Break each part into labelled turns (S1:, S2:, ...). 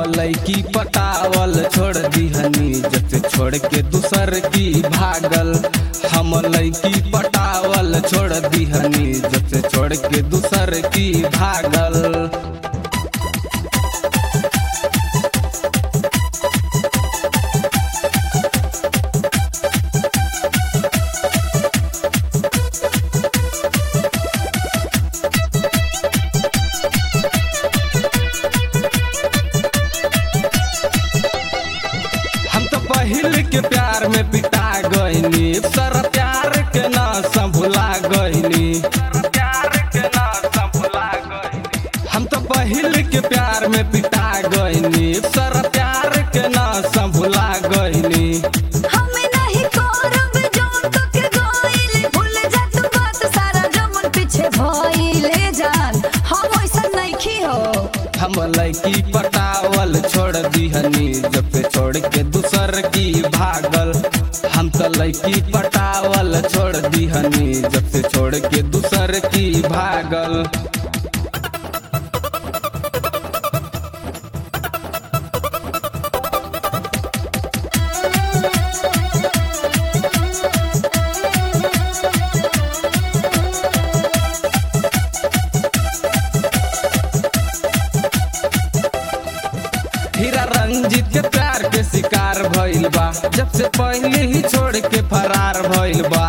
S1: लैकी पटावल छोड़ दिहनी जब से छोड़ के दूसर की भागल हम लैकी पटावल छोड़ दिहनी जब से छोड़ के दूसर की भागल हम तो पहिल के प्यार में पिटा गईनी सर प्यार के ना संभुला गईनी हम तो पहिल के प्यार में पिटा गईनी सर प्यार के ना संभुला गईनी
S2: हमें नहीं करब जोन तो के गइल भूल जा तू बात सारा जमन पीछे भइले जान हम ऐसा नइखी हो
S1: हम लैकी पटावल छोड़ दिहनी जब से छोड़ के दूसर की भागल हम तो लैकी पटावल छोड़ दिहनी जब से छोड़ के दूसर की भागल हीरा रंजीत के प्यार के शिकार भइल बा जब से पहले ही छोड़ के फरार भइल बा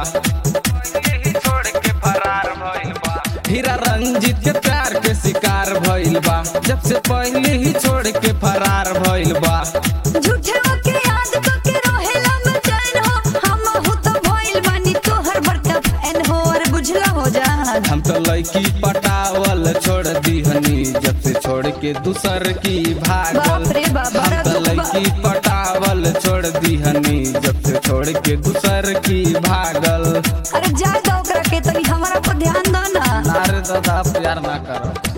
S1: हीरा रंजीत के प्यार के शिकार भइल बा जब से पहले ही छोड़ के फरार भइल बा
S2: झूठे के याद तो के रोहेला में चैन हो हम हो तो भइल बानी तोहर बड़का फैन हो और बुझला हो जान
S1: हम तो लड़की पटावल छोड़ दीहनी जब से छोड़ के दूसर की भागल
S2: बाप रे बाप,
S1: हम
S2: बड़ा
S1: तो
S2: दुख बा।
S1: लड़की पटावल छोड़ दीहनी जब से छोड़ के दूसर की भागल
S2: अरे जा दो ओकरा के तनी हमारा पर ध्यान दो ना
S1: नारे दादा प्यार ना करो